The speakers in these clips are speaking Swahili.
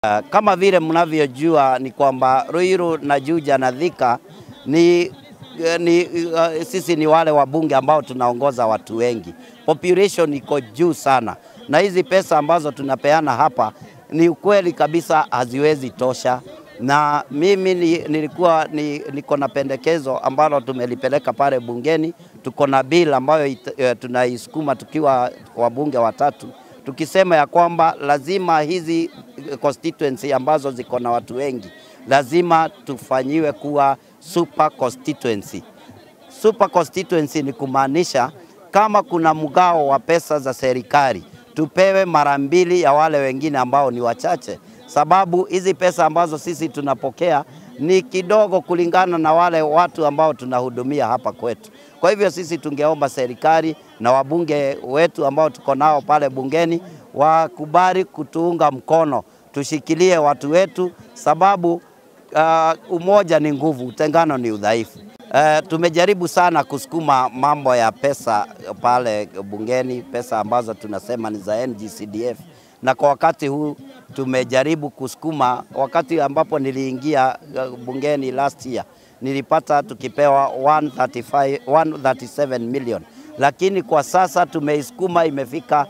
Uh, kama vile mnavyojua ni kwamba Ruiru na Juja na Thika ni, ni uh, sisi ni wale wabunge ambao tunaongoza watu wengi, population iko juu sana, na hizi pesa ambazo tunapeana hapa ni ukweli kabisa haziwezi tosha na mimi ni, nilikuwa ni, niko na pendekezo ambalo tumelipeleka pale bungeni. Tuko na bill ambayo it, uh, tunaisukuma tukiwa wabunge watatu tukisema ya kwamba lazima hizi constituency ambazo ziko na watu wengi lazima tufanyiwe kuwa super constituency. Super constituency ni kumaanisha kama kuna mgao wa pesa za serikali tupewe mara mbili ya wale wengine ambao ni wachache, sababu hizi pesa ambazo sisi tunapokea ni kidogo kulingana na wale watu ambao tunahudumia hapa kwetu. Kwa hivyo sisi tungeomba serikali na wabunge wetu ambao tuko nao pale bungeni wakubali kutuunga mkono, tushikilie watu wetu, sababu uh, umoja ni nguvu, utengano ni udhaifu. Uh, tumejaribu sana kusukuma mambo ya pesa pale bungeni, pesa ambazo tunasema ni za NGCDF, na kwa wakati huu tumejaribu kusukuma. Wakati ambapo niliingia bungeni last year nilipata tukipewa 135, 137 million, lakini kwa sasa tumeisukuma imefika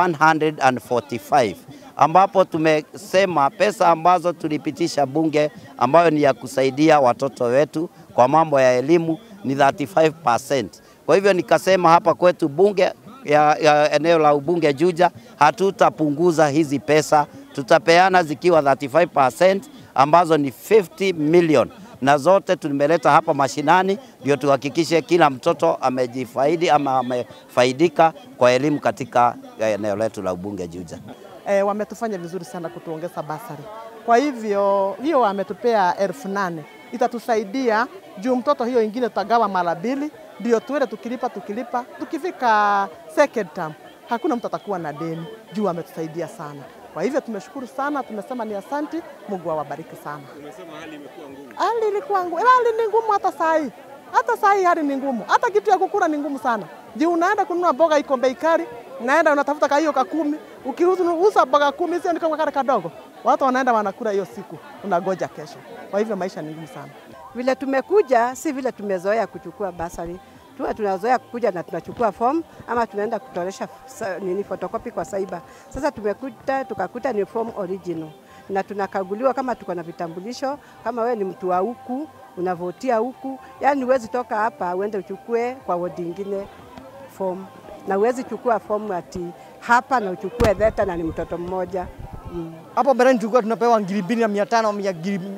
145 ambapo tumesema pesa ambazo tulipitisha bunge ambayo ni ya kusaidia watoto wetu kwa mambo ya elimu ni 35%. Kwa hivyo nikasema hapa kwetu bunge ya, ya eneo la ubunge Juja hatutapunguza hizi pesa, tutapeana zikiwa 35% ambazo ni 50 million na zote tumeleta hapa mashinani ndio tuhakikishe kila mtoto amejifaidi ama amefaidika kwa elimu katika eneo letu la ubunge Juja. E, wametufanya vizuri sana kutuongeza basari. Kwa hivyo hiyo wametupea elfu nane itatusaidia juu mtoto hiyo ingine tutagawa mara mbili, ndio tuende tukilipa tukilipa, tukifika second term hakuna mtu atakuwa na deni juu wametusaidia sana. Kwa hivyo tumeshukuru sana, tumesema ni asanti, Mungu awabariki sana. Umesema hali imekuwa ngumu. Hali ilikuwa ngumu, hali ni ngumu hata saa hii, hata saa hii hali ni ngumu, hata kitu ya kukula ni ngumu sana. Juu unaenda kununua mboga iko bei kali, unaenda unatafuta ka hiyo ka kumi, ukiuza mboga kumi sio ndiko kale kadogo, watu wanaenda wanakula hiyo siku, unagoja kesho. Kwa hivyo maisha ni ngumu sana. Vile tumekuja si vile tumezoea kuchukua basari tuwa tunazoea kukuja na tunachukua form ama tunaenda kutolesha nini photocopy kwa saiba. Sasa tumekuta tukakuta ni form original na tunakaguliwa kama tuko na vitambulisho, kama wewe ni mtu wa huku unavotia huku, yani huwezi toka hapa uende uchukue kwa wodi ingine form, na huwezi chukua form ati hapa na uchukue theta na ni mtoto mmoja hapo mm. Mbeleni tulikuwa tunapewa ngiri mbili na mia tano mia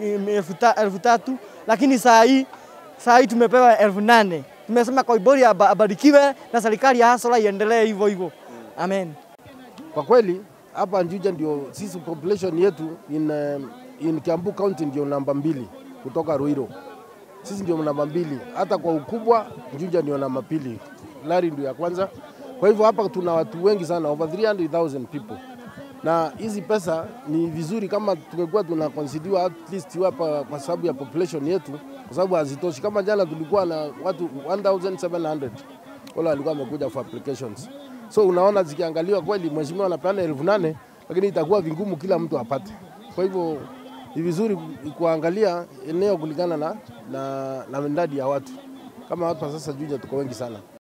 elfu tatu lakini saa hii saa hii tumepewa elfu nane tumesema Koibori abarikiwe na serikali ya Hasara iendelee hivyo hivyo. Amen. Kwa kweli hapa Juja ndio sisi population yetu in, in Kiambu County ndio namba mbili kutoka Ruiro. Sisi ndio namba mbili, hata kwa ukubwa Juja ndio namba pili, Lari ndio ya kwanza. Kwa hivyo hapa tuna watu wengi sana, over 300,000 people na hizi pesa ni vizuri kama tungekuwa tuna consider at least hapa kwa sababu ya population yetu, kwa sababu hazitoshi. Kama jana tulikuwa na watu 1700 wale walikuwa wamekuja for applications, so unaona zikiangaliwa kweli, mheshimiwa anapeana elfu nane lakini itakuwa vingumu kila mtu apate. Kwa hivyo ni vizuri kuangalia eneo kulingana na, na, na idadi ya watu. Kama watu sasa Juja tuko wengi sana.